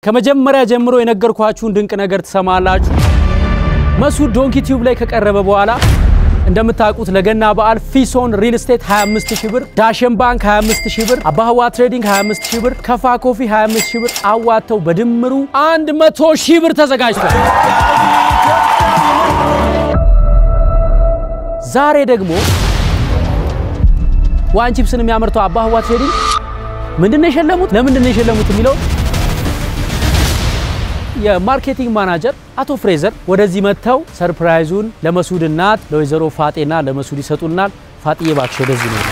ከመጀመሪያ ጀምሮ የነገርኳችሁን ድንቅ ነገር ትሰማላችሁ። መሱድ ዶንኪ ቲዩብ ላይ ከቀረበ በኋላ እንደምታውቁት ለገና በዓል ፊሶን ሪል ስቴት 25 ሺህ ብር፣ ዳሽን ባንክ 25 ሺህ ብር፣ አባህዋ ትሬዲንግ 25 ሺህ ብር፣ ከፋ ኮፊ 25 ሺህ ብር አዋጥተው በድምሩ 100 ሺህ ብር ተዘጋጅቷል። ዛሬ ደግሞ ዋን ቺፕስን የሚያመርተው አባህዋ ትሬዲንግ ምንድን ነው የሸለሙት፣ ለምንድን ነው የሸለሙት የሚለው የማርኬቲንግ ማናጀር አቶ ፍሬዘር ወደዚህ መጥተው ሰርፕራይዙን ለመሱድ እናት ለወይዘሮ ፋጤና ለመሱድ ይሰጡናል። ፋጤ እባክሽ ወደዚህ ነው።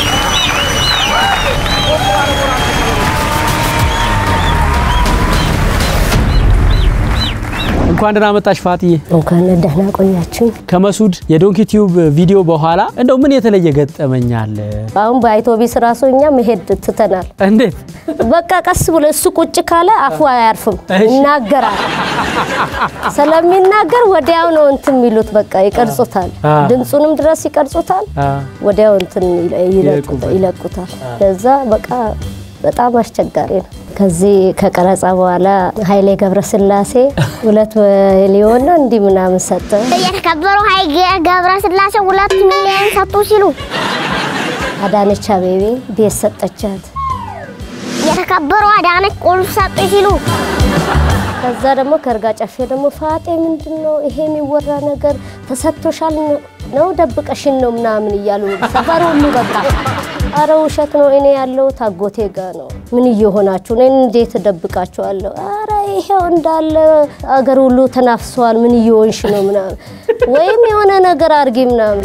እንኳን ደህና መጣሽ ፋጥዬ። እንኳን ደህና ቆያችሁ። ከመሱድ የዶንኪ ቲዩብ ቪዲዮ በኋላ እንደው ምን የተለየ ገጠመኝ አለ? አሁን በአውቶቢስ ራሱ እኛ መሄድ ትተናል። እንዴት በቃ ቀስ ብሎ እሱ ቁጭ ካለ አፉ አያርፍም፣ እሺ። ይናገራል። ስለሚናገር ወዲያው ነው እንትን የሚሉት በቃ ይቀርጹታል። አ። ድምፁንም ድረስ ይቀርጹታል፣ አ፣ ወዲያው እንትን ይለ- ይለቁ- ይለቁበት። ይለቁታል። ለዛ በቃ በጣም አስቸጋሪ ነው። ከዚህ ከቀረጻ በኋላ ኃይሌ ገብረስላሴ ሁለት ሚሊዮን ነው እንዲህ ምናምን ሰጠ። የተከበሩ ኃይሌ ገብረስላሴ ሁለት ሚሊዮን ሰጡ ሲሉ አዳነች አቤቤ ቤት ሰጠቻት። የተከበሩ አዳነች ቁልፍ ሰጡ ሲሉ ከዛ ደግሞ ከእርጋ ጨፌ ደግሞ ፋጤ ምንድን ነው ይሄ የሚወራ ነገር ተሰጥቶሻል ነው ደብቀሽን ነው ምናምን እያሉ ሰፈር ሁሉ በቃ አረ ውሸት ነው እኔ ያለው ታጎቴ ጋ ነው ምን እየሆናችሁ እኔን እንዴት ደብቃችኋለሁ አረ ይሄው እንዳለ አገር ሁሉ ተናፍሰዋል ምን እየሆንሽ ነው ምናምን ወይም የሆነ ነገር አርጊ ምናምን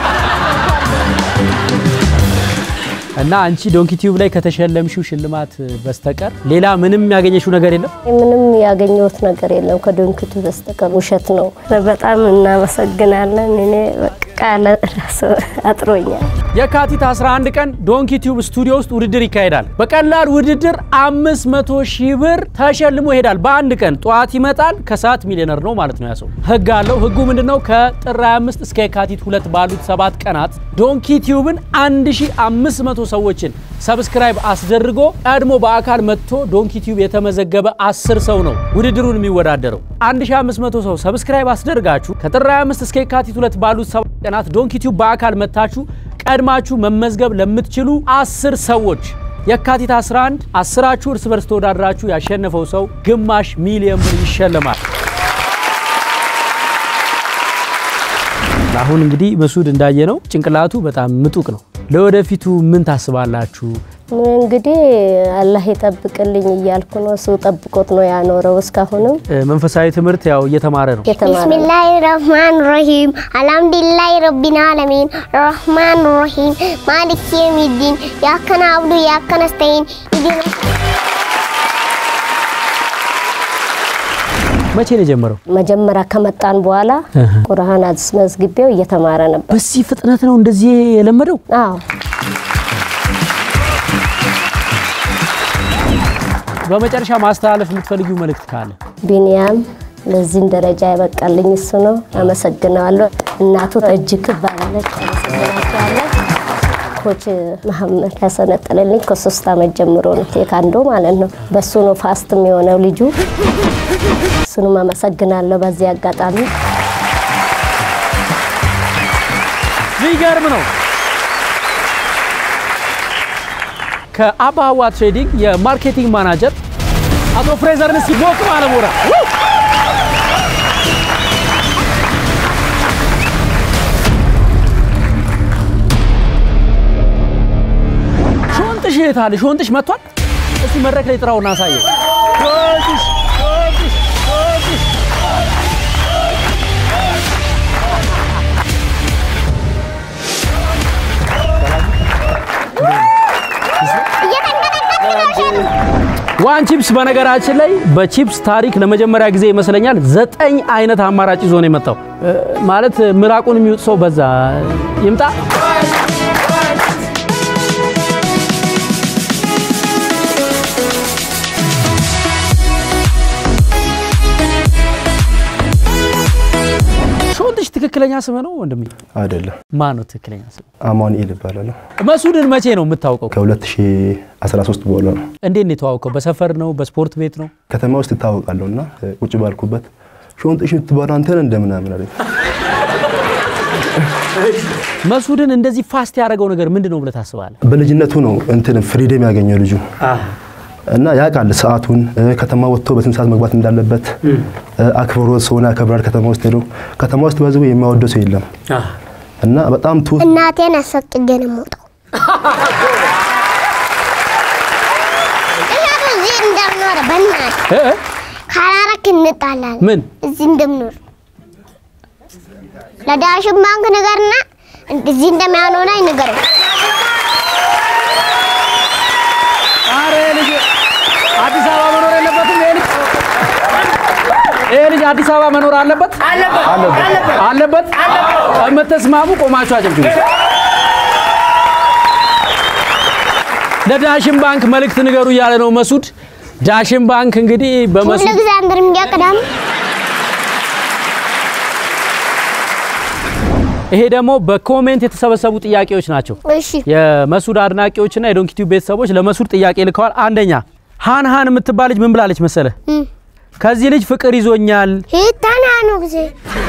እና አንቺ ዶንኪ ቲዩብ ላይ ከተሸለምሽው ሽልማት በስተቀር ሌላ ምንም ያገኘሽው ነገር የለም? ምንም ያገኘሁት ነገር የለም ከዶንክቱ በስተቀር ውሸት ነው በጣም እናመሰግናለን እኔ በቃ ቃለ ራሱ አጥሮኛል የካቲት 11 ቀን ዶንኪ ቲዩብ ስቱዲዮ ውስጥ ውድድር ይካሄዳል። በቀላል ውድድር 500 ሺህ ብር ተሸልሞ ይሄዳል። በአንድ ቀን ጠዋት ይመጣል፣ ከሰዓት ሚሊዮነር ነው ማለት ነው። ያ ሰው ህግ አለው። ህጉ ምንድነው? ከጥር 25 እስከ የካቲት ሁለት ባሉት ሰባት ቀናት ዶንኪ ቲዩብን 1500 ሰዎችን ሰብስክራይብ አስደርጎ ቀድሞ በአካል መጥቶ ዶንኪ ቲዩብ የተመዘገበ 10 ሰው ነው ውድድሩን የሚወዳደረው። 1500 ሰው ሰብስክራይብ አስደርጋችሁ ከጥር 25 እስከ የካቲት ሁለት ባሉት ሰባት ቀናት ዶንኪ ቲዩብ በአካል መታችሁ ቀድማችሁ መመዝገብ ለምትችሉ አስር ሰዎች የካቲት 11 አስራችሁ እርስ በርስ ተወዳድራችሁ ያሸነፈው ሰው ግማሽ ሚሊዮን ብር ይሸልማል። አሁን እንግዲህ መሱድ እንዳየነው ጭንቅላቱ በጣም ምጡቅ ነው። ለወደፊቱ ምን ታስባላችሁ? እንግዲህ አላህ ይጠብቅልኝ እያልኩ ነው። እሱ ጠብቆት ነው ያኖረው። እስካሁንም እ፣ መንፈሳዊ ትምህርት ያው እየተማረ ነው። የተማረ ነው። ቢስሚላህ ረህማን ረሂም አልሐምዱሊላህ ረቢን አለሚን ረህማን ረሂም ማሊክ የሚዲን ያከነ አብዱ ያከነ ስተይን ኢዲና መቼ ነው የጀመረው? መጀመሪያ ከመጣን በኋላ ቁርአን አስመዝግቤው እየተማረ ነበር። በዚህ ፍጥነት ነው እንደዚህ የለመደው? አዎ በመጨረሻ ማስተላለፍ የምትፈልጊው መልእክት ካለ ቢንያም ለዚህም ደረጃ ያበቃልኝ እሱ ነው። አመሰግነዋለሁ። እናቱ እጅግ ትባላለች። አመሰግናቸዋለሁ። ኮች መሐመድ ያሰነጠለልኝ ከሶስት ዓመት ጀምሮ ነው ቴካንዶ ማለት ነው። በሱ ነው ፋስትም የሆነው ልጁ። እሱንም አመሰግናለሁ በዚህ አጋጣሚ ሊገርም ነው። ከአባዋ ትሬዲንግ የማርኬቲንግ ማናጀር አቶ ፍሬዘርን እስኪ ሞቅ ባለ ሞራል ሾንጥሽ የት አለ? ሾንጥሽ መጥቷል። እስቲ መድረክ ላይ ጥራውና አሳየው። ሾንጥሽ ሾንጥሽ ሾንጥሽ ዋን ቺፕስ በነገራችን ላይ በቺፕስ ታሪክ ለመጀመሪያ ጊዜ ይመስለኛል ዘጠኝ አይነት አማራጭ ይዞ ነው የመጣው። እ፣ ማለት ምራቁን የሚውጥ ሰው በዛ ይምጣ። ሾንጥሽ ትክክል ትክክለኛ ስም ነው ወንድሜ? አይደለም ማን ነው ትክክለኛ ስም? አማኑኤል ይባላል። መሱድን መቼ ነው የምታውቀው? ከ2013 በኋላ ነው እንዴት ነው የተዋወቀው? በሰፈር ነው? በስፖርት ቤት ነው? ከተማ ውስጥ እታወቃለሁ እና ቁጭ ባልኩበት ሾንጥሽ የምትባለው አንተ ነህ እንደምናምን አለኝ። መሱድን እንደዚህ ፋስት ያደረገው ነገር ምንድን ነው ብለህ ታስባለህ? በልጅነቱ ነው እንትን ፍሪደም ያገኘው ልጁ እና ያውቃል ሰዓቱን እ፣ ከተማ ወጥቶ በስንት ሰዓት መግባት እንዳለበት እ፣ አክብሮት ሰውን ያከብራል። ከተማ ውስጥ ሄዶ ከተማ ውስጥ በህዝቡ የማይወደው ሰው የለም እና በጣም ቱ እናቴን አስፈቅጄ ነው የምወጣው። እሸቱ እዚህ እንደምኖር በእናትህ እ? እ? ካላረክ እንጣላለን። ምን እዚህ እንደምኖር ለዳሽን ባንክ ንገርና እዚህ እንደሚያኖረኝ ንገረው። ኧረ ይሄ ልጅ አዲስ አበባ መኖር የለበትም። ይሄ ልጅ ይሄ ልጅ አዲስ አበባ መኖር አለበት አለበት። የምትስማሙ ቆማችሁ አጨብጭቡ። ለዳሽን ባንክ መልእክት ንገሩ እያለ ነው መሱድ። ዳሽን ባንክ እንግዲህ ሁሉ በመሱድ ጊዜ አንድ እርምጃ ቅዳም ይሄ ደግሞ በኮሜንት የተሰበሰቡ ጥያቄዎች ናቸው። እሺ የመሱድ አድናቂዎችና የዶንኪቲዩብ ቤተሰቦች ለመሱድ ጥያቄ ልከዋል። አንደኛ ሃን ሃን የምትባል ልጅ ምን ብላለች መሰለ? እም። ከዚህ ልጅ ፍቅር ይዞኛል ሂታና ነው ጊዜ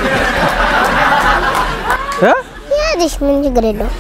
እ? ያዝሽ ምን ችግር የለው።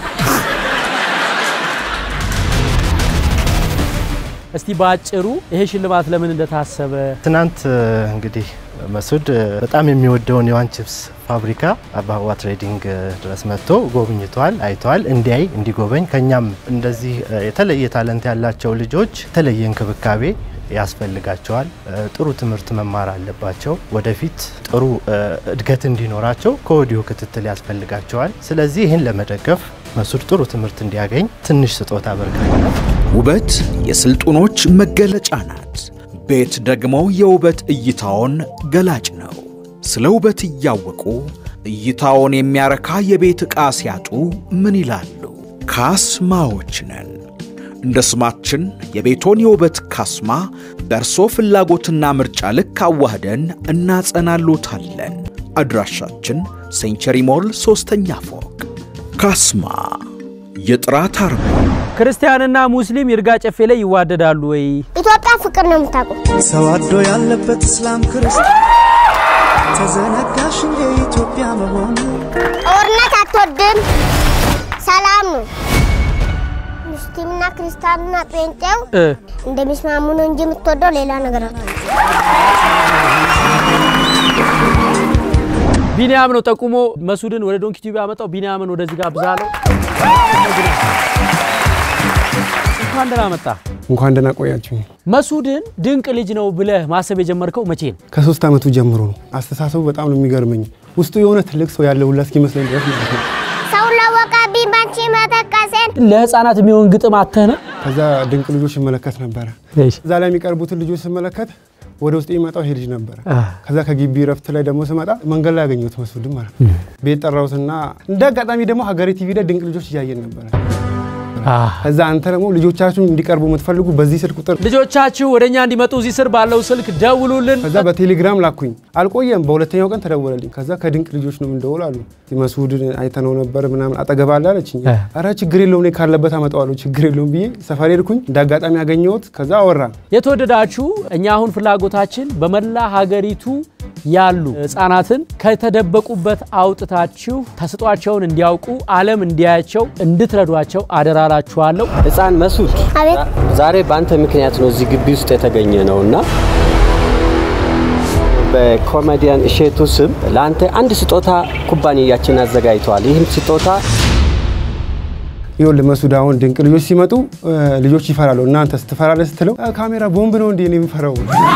እስቲ በአጭሩ ይሄ ሽልማት ለምን እንደታሰበ ትናንት እ፣ እንግዲህ መሱድ እ፣ በጣም የሚወደውን የዋን ቺፕስ ፋብሪካ አባዋ ትሬዲንግ እ፣ ድረስ መጥቶ ጎብኝቷል፣ አይተዋል። እንዲያይ እንዲጎበኝ ከኛም እንደዚህ እ፣ የተለየ ታለንት ያላቸው ልጆች የተለየ እንክብካቤ ያስፈልጋቸዋል። እ፣ ጥሩ ትምህርት መማር አለባቸው። ወደፊት ጥሩ እ፣ እድገት እንዲኖራቸው ከወዲሁ ክትትል ያስፈልጋቸዋል። ስለዚህ ይህን ለመደገፍ መሱድ ጥሩ ትምህርት እንዲያገኝ ትንሽ ስጦታ አበርክተናል። ውበት የስልጡኖች መገለጫ ናት። ቤት ደግሞ የውበት እይታውን ገላጭ ነው። ስለ ውበት እያወቁ እይታውን የሚያረካ የቤት ዕቃ ሲያጡ ምን ይላሉ? ካስማዎች ነን። እንደ ስማችን የቤቶን የውበት ካስማ በእርሶ ፍላጎትና ምርጫ ልክ አዋህደን እናጸናሎታለን። አድራሻችን ሴንቸሪ ሞል ሦስተኛ ፎቅ። ካስማ የጥራት አርማ ክርስቲያንና ሙስሊም ይርጋ ጨፌ ላይ ይዋደዳሉ ወይ? ኢትዮጵያ ፍቅር ነው የምታውቀው። ሰው አዶ ያለበት እስላም ክርስቲያን ተዘነጋሽ እንደ ኢትዮጵያ መሆኑ ጦርነት አትወድም፣ ሰላም ነው። ሙስሊምና ክርስቲያንና ጴንጤው እ እንደሚስማሙ ነው እንጂ የምትወደው ሌላ ነገር አትወድም። ቢኒያም ነው ጠቁሞ መሱድን ወደ ዶንኪ ቲዩብ ያመጣው። ቢኒያምን ወደዚህ ጋር ብዛለው። እንኳን ደህና መጣ። እንኳን ደህና ቆያችሁኝ። መሱድን ድንቅ ልጅ ነው ብለህ ማሰብ የጀመርከው መቼ ነው? ከሶስት ዓመቱ ጀምሮ ነው። አስተሳሰቡ በጣም ነው የሚገርመኝ። ውስጡ የሆነ ትልቅ ሰው ያለ ሁላ እስኪመስለኝ ድረስ ማለት ነው። ሰው ለወቀብኝ ባንቺ መተቀሴን ለህፃናት የሚሆን ግጥም አተህ ነው? ከዛ ድንቅ ልጆች ይመለከት ነበረ። እዛ ላይ የሚቀርቡትን ልጆች ስመለከት ወደ ውስጥ የሚመጣው ይሄ ልጅ ነበረ። ከዛ ከግቢ ረፍት ላይ ደግሞ ስመጣ መንገድ ላይ ያገኘሁት መስፍድም ማለት ነው። ቤት ጠራሁትና እንደ አጋጣሚ ደግሞ ሀገሬ ቲቪ ላይ ድንቅ ልጆች እያየን ነበረ። ከዛ አንተ ደግሞ ልጆቻችሁን እንዲቀርቡ የምትፈልጉ በዚህ ስልክ ቁጥር ልጆቻችሁ ወደ እኛ እንዲመጡ እዚህ ስር ባለው ስልክ ደውሉልን። ከዛ በቴሌግራም ላኩኝ። አልቆየም፣ በሁለተኛው ቀን ተደወለልኝ። ከዛ ከድንቅ ልጆች ነው የምንደውል አሉ። መስዑድን አይተነው ነበር ምናምን አጠገብ አለ አለችኝ። ኧረ ችግር የለውም እኔ ካለበት አመጣዋለሁ ችግር የለውም ብዬ ሰፈር ሄድኩኝ። እንደ አጋጣሚ ያገኘሁት ከዛ አወራን። የተወደዳችሁ እኛ አሁን ፍላጎታችን በመላ ሀገሪቱ ያሉ ህጻናትን ከተደበቁበት አውጥታችሁ ተስጧቸውን እንዲያውቁ ዓለም እንዲያያቸው እንድትረዷቸው አደራላችኋለሁ። ህፃን መሱድ አቤት ዛሬ በአንተ ምክንያት ነው እዚህ ግቢ ውስጥ የተገኘ ነው እና በኮሜዲያን እሼቱ ስም ለአንተ አንድ ስጦታ ኩባንያችን አዘጋጅተዋል። ይህም ስጦታ ይኸውልህ መስዑድ፣ አሁን ድንቅ ልጆች ሲመጡ እ፣ ልጆች ይፈራሉ። እናንተ ስትፈራለህ ስትለው "አ፣ ካሜራ ቦምብ ነው እንዴ ነው የሚፈራው?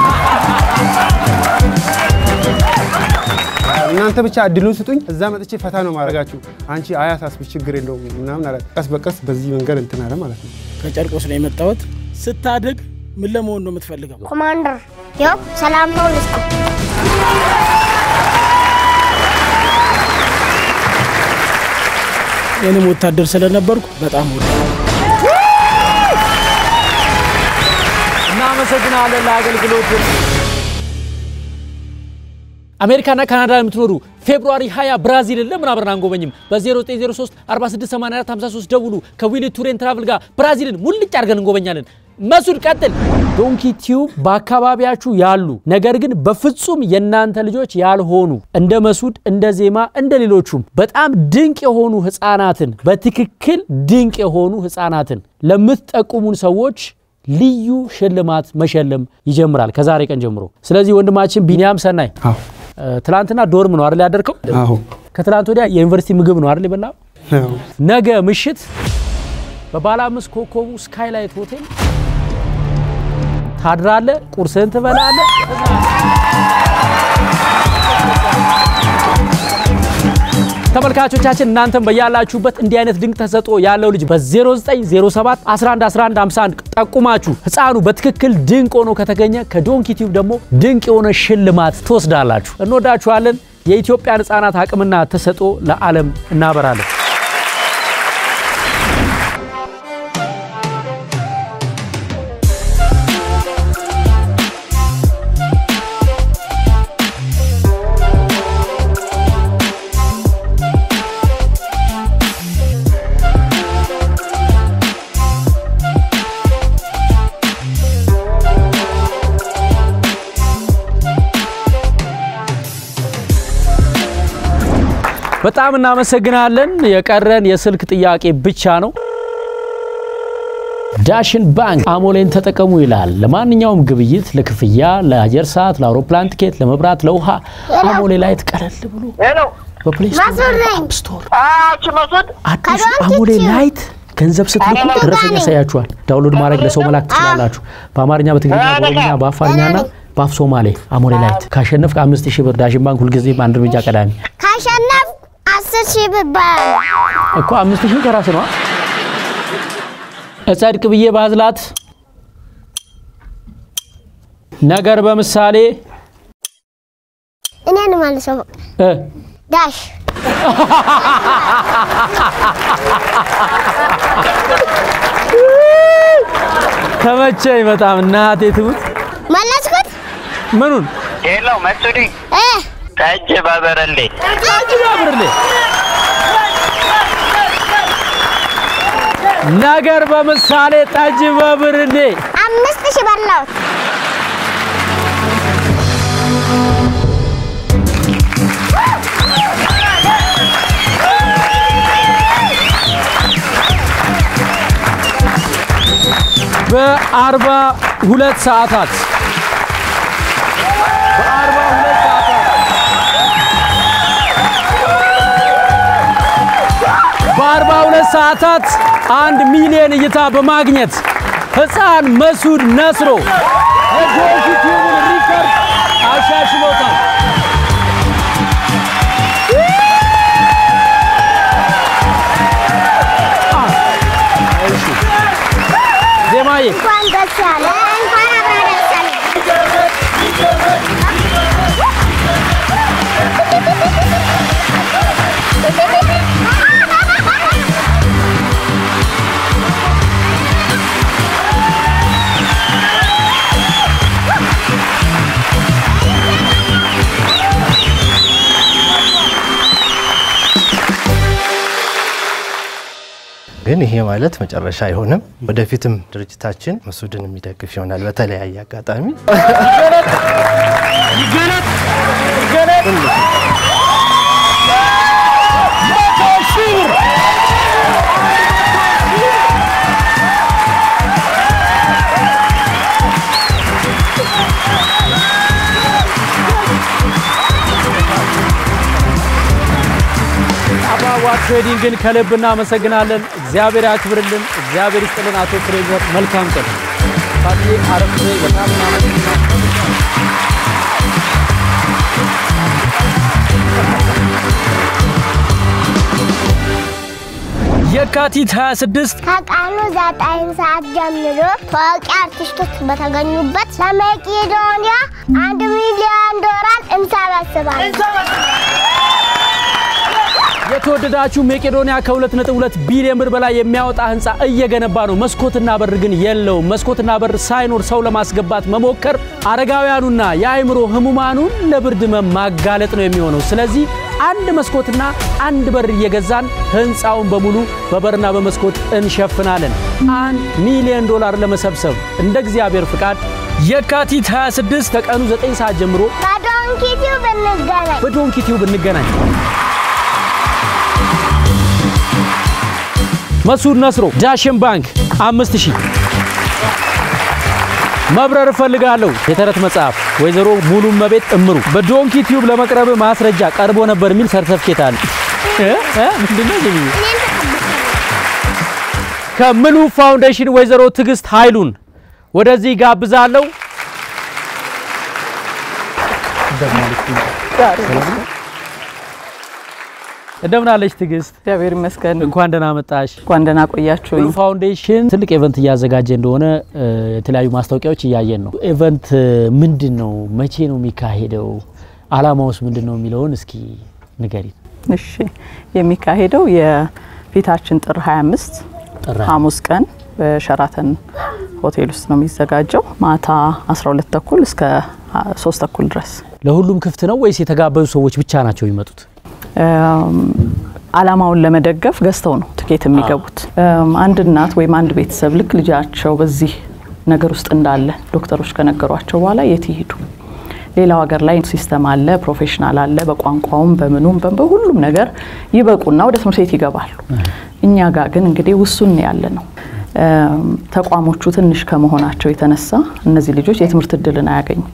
እናንተ ብቻ እድሉን ስጡኝ፣ እዛ መጥቼ ፈታ ነው ማድረጋችሁ። አንቺ አያሳስብሽ፣ ችግር የለውም ምናምን አለ። ቀስ በቀስ በዚህ መንገድ እንትን አለ ማለት ነው። ከጨርቆስ ነው የመጣሁት። ስታድግ ምን ለመሆን ነው የምትፈልገው? ኮማንደር ያው ሰላም ነው ልስጥ እኔም ወታደር ስለነበርኩ በጣም ወደ እናመሰግናለን ለአገልግሎት። አሜሪካና ካናዳ የምትኖሩ ፌብሩዋሪ 20 ብራዚልን ለምን አብረን አንጎበኝም? በ0903 4684 53 ደውሉ። ከዊሊ ቱሬን ትራቭል ጋር ብራዚልን ሙልጭ አድርገን እንጎበኛለን። መሱድ ቀጥል። ዶንኪ ቲዩብ በአካባቢያችሁ ያሉ ነገር ግን በፍጹም የእናንተ ልጆች ያልሆኑ እንደ መሱድ እንደ ዜማ እንደ ሌሎቹም በጣም ድንቅ የሆኑ ህፃናትን በትክክል ድንቅ የሆኑ ህፃናትን ለምትጠቁሙን ሰዎች ልዩ ሽልማት መሸለም ይጀምራል ከዛሬ ቀን ጀምሮ። ስለዚህ ወንድማችን ቢኒያም ሰናይ ትላንትና ዶርም ነው አይደል ያደርከው? አዎ ከትላንት ወዲያ የዩኒቨርሲቲ ምግብ ነው አይደል የበላው? አዎ። ነገ ምሽት በባለ አምስት ኮከቡ ስካይላይት ሆቴል ታድራለ፣ ቁርስህን ትበላለ። ተመልካቾቻችን እናንተም በያላችሁበት እንዲህ አይነት ድንቅ ተሰጥኦ ያለው ልጅ በ0907 111151 ጠቁማችሁ ህፃኑ በትክክል ድንቅ ሆኖ ከተገኘ ከዶንኪ ቲዩብ ደግሞ ድንቅ የሆነ ሽልማት ትወስዳላችሁ። እንወዳችኋለን። የኢትዮጵያን ህፃናት አቅምና ተሰጥኦ ለዓለም እናበራለን። በጣም እናመሰግናለን። የቀረን የስልክ ጥያቄ ብቻ ነው። ዳሽን ባንክ አሞሌን ተጠቀሙ ይላል። ለማንኛውም ግብይት፣ ለክፍያ፣ ለአየር ሰዓት፣ ለአውሮፕላን ትኬት፣ ለመብራት፣ ለውሃ አሞሌ ላይ ቀለል ብሎ በፕሌይ ስቶር አፕ ስቶር አዲሱ አሞሌ ላይት ገንዘብ ስትልኩ ደረሰኝ ያሳያችኋል። ዳውንሎድ ማድረግ ለሰው መላክ ትችላላችሁ። በአማርኛ፣ በትግርኛ፣ በኦሮምኛ፣ በአፋርኛና በአፍ ሶማሌ አሞሌ ላይት ካሸነፍክ አምስት ሺህ ብር ዳሽን ባንክ ሁልጊዜም አንድ እርምጃ ቀዳሚ ካሸነፍ አስር ሺህ ብር ይባላል። እኮ አምስት ሺህ ከራስ ነው። እጸድቅ ብዬ ባዝላት ነገር በምሳሌ እኔን መልሰው እ ዳሽ ተመቸኝ በጣም እናቴ ትሙት። መለስኩት። ምኑን ሄሎ መሱዲ እ ጠጅ በበረሌ ጠጅ በብርሌ ነገር በምሳሌ ጠጅ በብርሌ አምስት ሺህ በላሁት። በአርባ ሁለት ሰዓታት በአርባ ሁለት ሰዓታት በአርባ ሁለት ሰዓታት አንድ ሚሊዮን እይታ በማግኘት ህፃን መሱድ ነስሮ የዶንኪ ቲዩብን ሪከርድ አሻሽሎታል። እሺ ዜማዬ እንኳን ደስ ያለ እንኳን አብራ ደስ ያለ ግን ይሄ ማለት መጨረሻ አይሆንም። ወደፊትም ድርጅታችን መሱድን የሚደግፍ ይሆናል በተለያየ አጋጣሚ። ይገለጥ ይገለጥ መቶ ሺህ ብር አባዋ ትሬዲንግን ከልብ እናመሰግናለን። እግዚአብሔር ያክብርልን፣ እግዚአብሔር ይስጥልን። አቶ ፍሬዘር መልካም ቀን። ፋትዬ አረፍ በይ። በጣም እናመሰግናለን። የካቲት 26 ከቀኑ ዘጠኝ ሰዓት ጀምሮ ታዋቂ አርቲስቶች በተገኙበት ለመቄዶንያ አንድ ሚሊዮን ዶላር እንሰበስባለን። የተወደዳችሁ መቄዶንያ ከ2.2 ቢሊዮን ብር በላይ የሚያወጣ ህንፃ እየገነባ ነው። መስኮትና በር ግን የለውም። መስኮትና በር ሳይኖር ሰው ለማስገባት መሞከር አረጋውያኑና የአእምሮ ህሙማኑን ለብርድ ህመም ማጋለጥ ነው የሚሆነው። ስለዚህ አንድ መስኮትና አንድ በር እየገዛን ህንፃውን በሙሉ በበርና በመስኮት እንሸፍናለን። አንድ ሚሊዮን ዶላር ለመሰብሰብ እንደ እግዚአብሔር ፍቃድ የካቲት 26 ከቀኑ 9 ሰዓት ጀምሮ በዶንኪ ቲዩብ እንገናኝ። በዶንኪ ቲዩብ እንገናኝ። መሱድ ነስሮ ዳሽን ባንክ አምስት ሺህ መብረር እፈልጋለሁ የተረት መጽሐፍ ወይዘሮ ሙሉ መቤት እምሩ በዶንኪ ቲዩብ ለመቅረብ ማስረጃ ቀርቦ ነበር የሚል ሰርተፍኬት አለ እ እ ምንድነው ዝም ከምሉ ፋውንዴሽን ወይዘሮ ትዕግስት ኃይሉን ወደዚህ ጋብዛለሁ። እንደምን አለች ትዕግስት? እግዚአብሔር ይመስገን። እንኳን ደህና መጣሽ። እንኳን ደህና ቆያችሁ። ሙሉ ፋውንዴሽን ትልቅ ኢቨንት እያዘጋጀ እንደሆነ እ፣ የተለያዩ ማስታወቂያዎች እያየን ነው። ኢቨንት ምንድን ነው? መቼ ነው የሚካሄደው? አላማውስ ምንድን ነው የሚለውን እስኪ ንገሪን። እሺ፣ የሚካሄደው የፊታችን ጥር 25 ጥር ሐሙስ ቀን በሸራተን ሆቴል ውስጥ ነው የሚዘጋጀው ማታ 12 ተኩል እስከ 3 ተኩል ድረስ ለሁሉም ክፍት ነው ወይስ የተጋበዙ ሰዎች ብቻ ናቸው የሚመጡት? እም፣ አላማውን ለመደገፍ ገዝተው ነው ትኬት የሚገቡት። እም፣ አንድ እናት ወይም አንድ ቤተሰብ ልክ ልጃቸው በዚህ ነገር ውስጥ እንዳለ ዶክተሮች ከነገሯቸው በኋላ የት ይሄዱ? ሌላው ሀገር ላይ ሲስተም አለ፣ ፕሮፌሽናል አለ። በቋንቋውም በምኑም በ- በሁሉም ነገር ይበቁና ወደ ትምህርት ቤት ይገባሉ። እኛ ጋር ግን እንግዲህ ውሱን ያለ ነው። እም፣ ተቋሞቹ ትንሽ ከመሆናቸው የተነሳ እነዚህ ልጆች የትምህርት እድልን አያገኙም።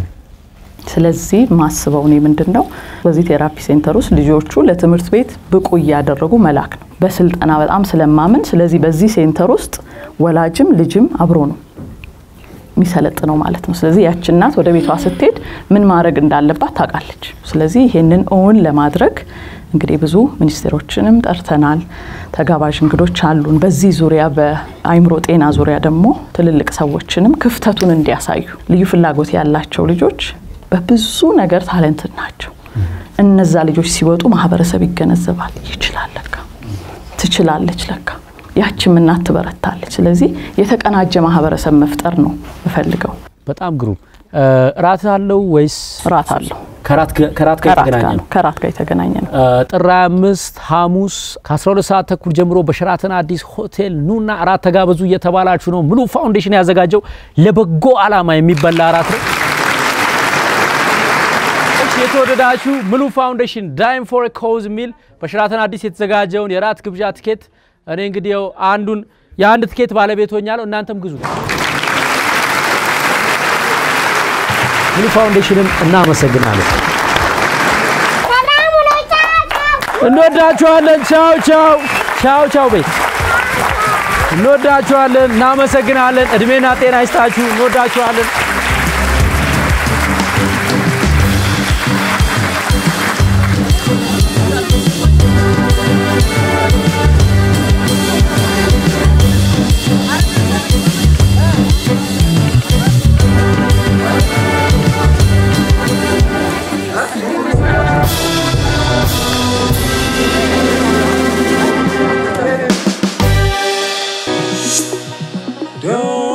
ስለዚህ ማስበው እኔ ምንድን ነው በዚህ ቴራፒ ሴንተር ውስጥ ልጆቹ ለትምህርት ቤት ብቁ እያደረጉ መላክ ነው። በስልጠና በጣም ስለማምን፣ ስለዚህ በዚህ ሴንተር ውስጥ ወላጅም ልጅም አብሮ ነው የሚሰለጥነው ማለት ነው። ስለዚህ ያች እናት ወደ ቤቷ ስትሄድ ምን ማድረግ እንዳለባት ታውቃለች። ስለዚህ ይሄንን እውን ለማድረግ እንግዲህ ብዙ ሚኒስቴሮችንም ጠርተናል። ተጋባዥ እንግዶች አሉን። በዚህ ዙሪያ በአይምሮ ጤና ዙሪያ ደግሞ ትልልቅ ሰዎችንም ክፍተቱን እንዲያሳዩ ልዩ ፍላጎት ያላቸው ልጆች በብዙ ነገር ታለንትድ ናቸው። እነዛ ልጆች ሲወጡ ማህበረሰብ ይገነዘባል። ይችላል ለካ ትችላለች ለካ ያችም እናት ትበረታለች። ስለዚህ የተቀናጀ ማህበረሰብ መፍጠር ነው የምፈልገው። በጣም ግሩም። እ፣ ራት አለው ወይስ ራት አለው? ከራት ጋ- ከራት ጋር ከራት የተገናኘ ጋር ነው? ነው ከራት ጋር የተገናኘ ነው። እ፣ ጥር 25 ሐሙስ ከ12 ሰዓት ተኩል ጀምሮ በሸራተን አዲስ ሆቴል ኑና እራት ተጋበዙ እየተባላችሁ ነው። ሙሉ ፋውንዴሽን ያዘጋጀው ለበጎ ዓላማ የሚበላ እራት ነው። እሺ፣ የተወደዳችሁ ሙሉ ፋውንዴሽን ዳይም ፎር ኮዝ የሚል በሸራተን አዲስ የተዘጋጀውን የራት ግብዣ ትኬት እኔ እንግዲህ ያው አንዱን የአንድ ትኬት ባለቤት ሆኛለሁ። እናንተም ግዙ። ሙሉ ፋውንዴሽንን እናመሰግናለን። እንወዳችኋለን። ቻው ቻው ቻው ቻው ቤት እንወዳችኋለን። እናመሰግናለን። እድሜና ጤና ይስጣችሁ። እንወዳችኋለን። Don't